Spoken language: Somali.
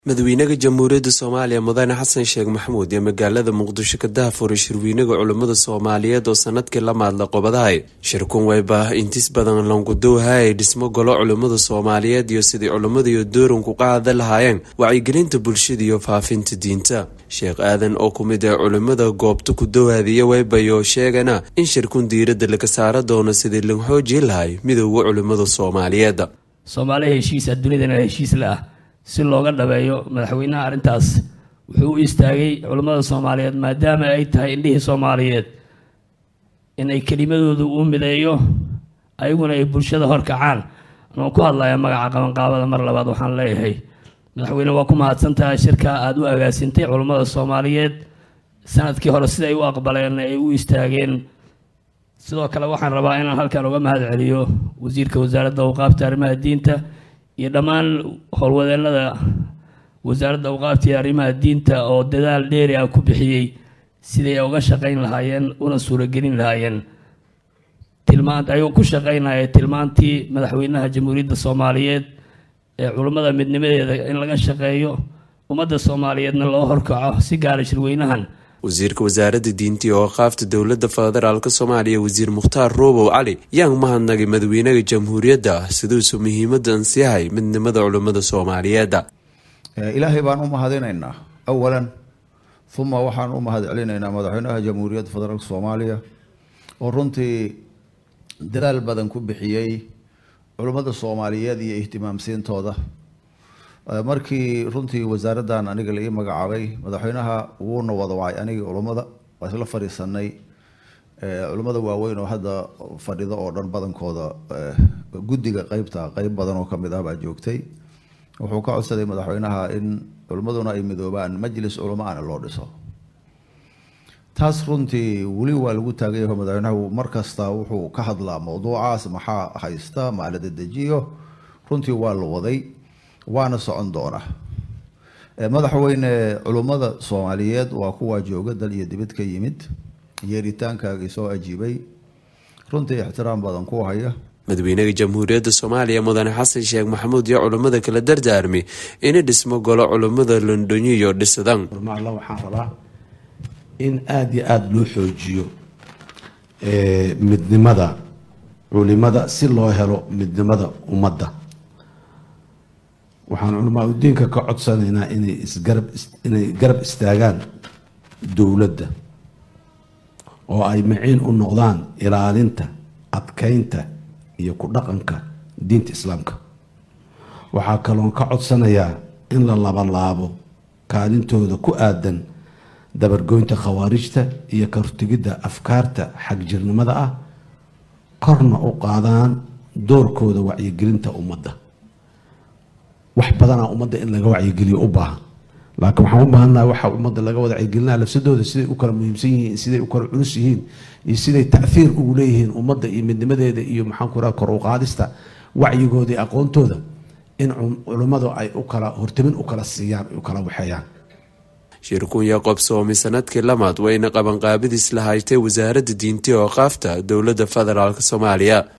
madaxweynaha jamhuuriyadda soomaaliya mudane xasan sheekh maxamuud iyo magaalada muqdisho ka dahafuray shirweynaga culimmada soomaaliyeed oo sanadkii la maadla qobadahay shirkun wayba intis badan langudowhay dhismo golo culimmada soomaaliyeed iyo sidii culimmada iyo dooranku qaada lahaayeen wacyigelinta bulshada iyo faafinta diinta sheekh aadan oo ku mid ah culimmada goobta ku dowhaadiya waybayo sheegana in shirkun diiradda laga saara doono sidii lagu xoojin lahay midooda culimmada soomaaliyeed soomaaliya heshiisa dunidana heshiis la ah si looga dhabeeyo madaxweynaha arrintaas wuxuu u istaagay culimmada soomaaliyeed maadaama ay tahay indhihii soomaaliyeed inay kelimadoodu u mideeyo ayaguna ay bulshada horkacaan anoo ku hadlaya magaca qabanqaabada mar labaad waxaan leeyahay madaxweyne waa ku mahadsantahay shirka aada u agaasintay culimmada soomaaliyeed sanadkii hore siday u aqbaleen ay u istaageen sidoo kale waxaan rabaa inaan halkan uga mahad celiyo wasiirka wasaaradda awqaafta arrimaha diinta iyo dhammaan howlwadeenada wasaaradda awqaafta iyo arrimaha diinta oo dadaal dheeri ah ku bixiyey siday uga shaqayn lahaayeen una suuragelin lahaayeen tilmaan ayuu ku shaqaynaya tilmaantii madaxweynaha jamhuuriyadda soomaaliyeed ee culummada midnimadeeda in laga shaqeeyo ummadda soomaaliyeedna loo horkaco si gaara shirweynahan wasiirka wasaaradda diinta iyo awqaafta dowladda federaalk soomaaliya wasiir mukhtaar roobow cali yaan mahadnagay madaxweynaha jamhuuriyadda siduusu muhiimadan siyahay midnimada culimmada soomaaliyeed ilaahay baan u mahadinaynaa awalan uma waxaan u mahad celinaynaa madaxweynaha jamhuuriyadda federaalk soomaaliya oo runtii dadaal badan ku bixiyey culimmada soomaaliyeed iyo ihtimaamsiintooda markii runtii wasaaraddan aniga la ii magacaabay madaxweynaha wuuna wada wacay anigii culummada waa isla fadhiisanay culimmada waaweyn oo hadda fadhida oo dhan badankooda guddiga qeybta qeyb badan oo kamid ah baa joogtay wuxuu ka codsaday madaxweynaha in culimmaduna ay midoobaan majlis culamo ana loo dhiso taas runtii weli waa lagu taagan yaho madaxweynahu markasta wuxuu ka hadlaa mowduucaas maxaa haysta maa la dedejiyo runtii waa la waday waana socon doona madaxweyne culummada soomaaliyeed waa kuwaa jooga dal iyo dibad ka yimid yeeritaankaagii soo ajiibay runtii ixtiraam badan ku haya madaxweynaha jamhuuriyadda soomaaliya mudane xasan sheekh maxamuud iyo culummada kala dardaarmay inay dhismo golo culummada londoniyo dhisadaan alla waxaan rabaa in aada iyo aada loo xoojiyo midnimada culimada si loo helo midnimada ummadda waxaan culamaa udiinka ka codsanaynaa inay isgarab inay garab istaagaan dowladda oo ay maciin u noqdaan ilaalinta adkeynta iyo ku dhaqanka diinta islaamka waxaa kaloon ka codsanayaa in la labalaabo kaalintooda ku aadan dabargoynta khawaarijta iyo ka hortegidda afkaarta xagjirnimada ah korna u qaadaan doorkooda wacyigelinta ummadda wax badanaa ummadda in laga wacyigeliyo u baahan laakiin waxaan u baahannaha waxa ummadda laga wada wacyigelinaa lafsadooda siday u kala muhiimsan yihiin siday u kala culus yihiin iyo siday tacfiir ugu leeyihiin ummadda iyo midnimadeeda iyo maxaanku raha kor u qaadista wacyigooda iyo aqoontooda in culimmadu ay u kala hortamin u kala siiyaan u kala waxeeyaan shirkun yaqoob soomi sanadkii lamaad wayna qabanqaabadiis la haytay wasaaradda diinta oo qaafta dowladda federaalk soomaaliya